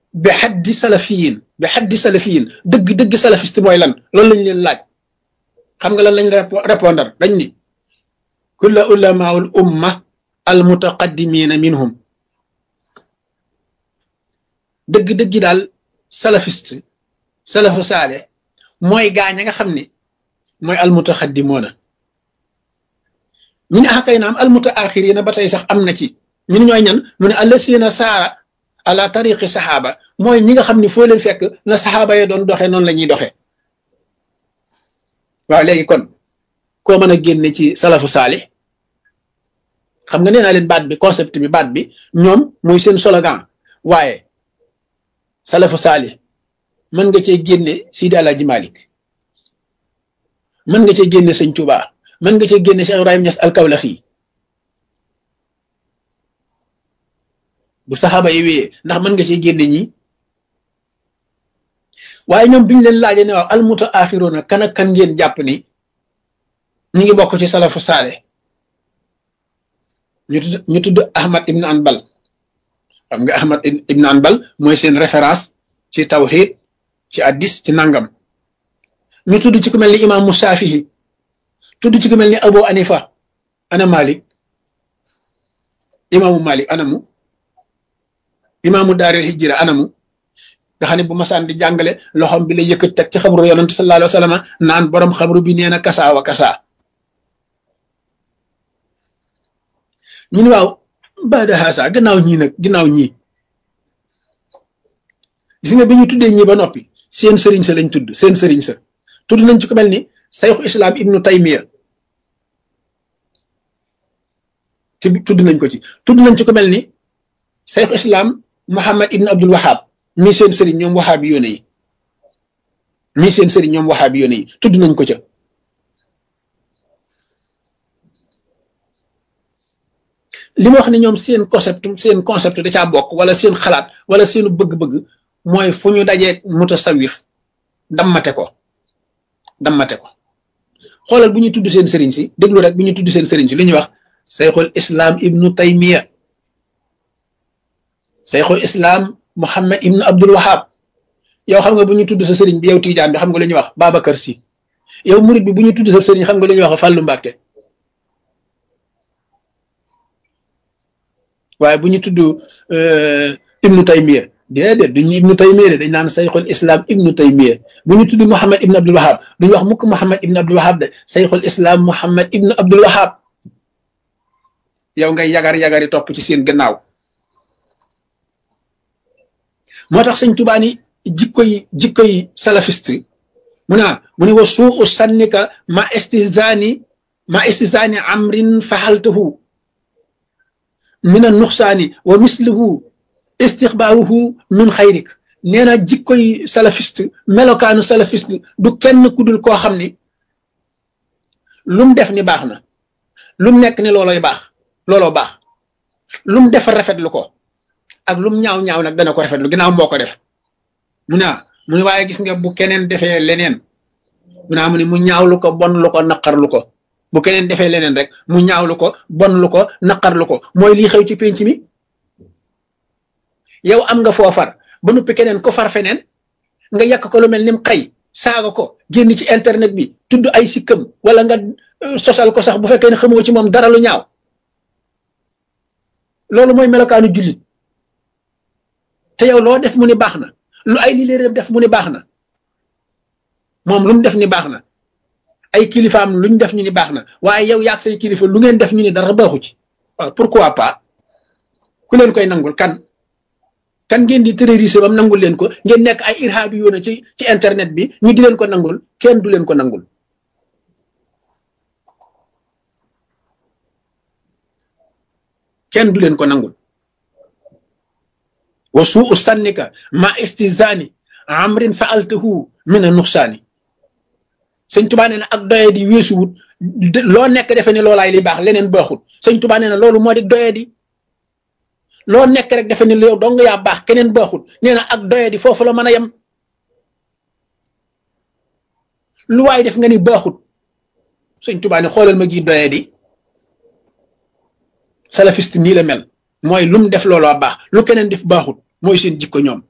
bi xaddi salafiyin bi xaddi salafiyin dëgg dëgg salafiste mooy lan loolu lañ leen laaj xam nga lan lañ répondre dañ ni kulla ulamaul umma al mutaqaddimina minhum dëgg-dëgg daal salafiste salafu saale mooy gaañ a nga xam ni mooy al mutaqaddimoona ñu ne ah kay naam al mutaaxirina ba tey sax am na ci ñun ñooy ñan mu ne allasina saara ala tariqi saxaaba mooy ñi nga xam ni foo leen fekk na saxaaba ya doon doxee noonu la ñuy doxee waaw léegi kon koo mën a génne ci salafu saalih xam nga nee naa leen baat bi concept bi baat bi ñoom muy seen slogan waaye salafu saalih mën nga cee génne Sidi Alaaji Malik mën nga cee génne sëñ Tuubaa mën nga cee génne Cheikh Ibrahim Niass al-Kawlaxi bu saxaaba yi wéyee ndax mën nga cee génne ñi waaye ñoom biñu leen laajee ne waaw almuta axiroona kan ak kan ngeen jàpp ni ñi ngi bokk ci salafu saale ñu tudd ñu tudd Ahmad ibn Anbal xam nga Ahmad ibn Anbal mooy seen référence ci tawhid ci addis ci nangam ñu tudd ci ku mel ni imaamu Shaafihi tudd ci ku mel ni Abu Anifa ana Malik imaamu Malik anamu imaamu daaril hijra anamu nga xam ne bu masaan di jàngale loxom bi la yëkkat teg ci xabru yonante sallallahu alayhi wa sallam naan borom xabru bi nee na kasaa wa kasaa ñu ne waaw baada haasa gannaaw ñii nag gannaaw ñii gis nga bi ñu tuddee ñii ba noppi seen sëriñ sa lañ tudd seen sëriñ sa tudd nañ ci ko mel ni sayxu islam ibnu taymiya ci tudd nañ ko ci tudd nañ ci ko mel ni sayxu islam muhammad ibnu abdul wahab mii seen sëriñ ñoom waxaabi yoone yi mii seen sëriñ ñoom waxaabi yoone yi tudd nañ ko ca li ma wax ne ñoom seen concept seen concept da caa bokk wala seen xalaat wala seenu bëgg-bëgg mooy fu ñu dajee mutasawif dammate ko dammate ko xoolal bu ñu tudd seen sëriñ si déglu rek bu ñu tudd seen sëriñ si li ñuy wax sayxul islam ibnu taymiya sayxul islam Muhammad ibnu Abdul Wahab yow xam nga bu ñu tudd sa sëriñ bi yow Tiijaan bi xam nga lu ñuy wax Babacar Si yow murit bi bu ñu tudd sa sëriñ xam nga lu ñuy wax Fàllu Mbàkke waaye bu ñu tudd ibnu Taymiya déedéet duñu ibnu Taymiya de dañ naan sayxul islam ibnu Taymiya bu ñu tudd Muhammad ibnu Abdul Wahab duñu wax mukk Muhammad ibnu Abdul Wahab de sayxul islam Muhammad ibnu Abdul Wahab yow ngay yagar yagari topp ci seen gannaaw. moo tax sëñ Tuubaa ni jikko yi jikko yi salafiste mu ne mu ne wa suu sannika ma istizani ma istizani amrin faxaltahu min a nuxsaani wa mislihu istixbaaruhu min xayrik nee na jikko yi salafiste melokaanu salafiste du kenn ku dul koo xam ni lum def ni baax na lum nekk ni looloy baax looloo baax lum def rafetlu ko ak lum ñaaw ñaaw nag dana ko rafetlu ginnaaw moo ko def mu ne mu ne waaye gis nga bu keneen defee leneen mu ne mu ne mu ñaawlu ko bon lu ko naqarlu ko bu keneen defee leneen rek mu ñaawlu ko bon lu ko naqarlu ko mooy lii xew ci penc mi yow am nga foofar ba noppi keneen ko far feneen nga yàq ko lu mel ni mu xëy saaga ko génn ci internet bi tudd ay sikkam wala nga sosal ko sax bu fekkee ne xamoo ci moom dara lu ñaaw loolu mooy melokaanu jullit te yow loo def mu ni baax na lu ay li leen def mu ni baax na moom lu mu def ni baax na ay kilifaam luñ def ñu ni baax na waaye yow yaag say kilifa lu ngeen def ñu ni dara baaxu ci waaw pourquoi pas ku leen koy nangul kan kan ngeen di terroriser bam nangul leen ko ngeen nekk ay irhaabi yoona ci ci internet bi ñu di leen ko nangul kenn du leen ko nangul kenn du leen ko nangul wa suu sannika ma istizani amrin faaltahu min a nuxsaani sëñ tubaa nee na ak doye di weesuwut loo nekk defe ne loolaay li baax leneen baaxut sëñ tubaa nee na loolu moo di doye di loo nekk rek defe ne yow dong yaa baax keneen baaxut nee na ak doye di foofu la mën a yem lu waay def nga ni baaxut sëñ tubaa ne xoolal ma gi doye di salafiste nii la mel mooy lu mu def looloo baax lu keneen def baaxut mooy seen jikko ñoom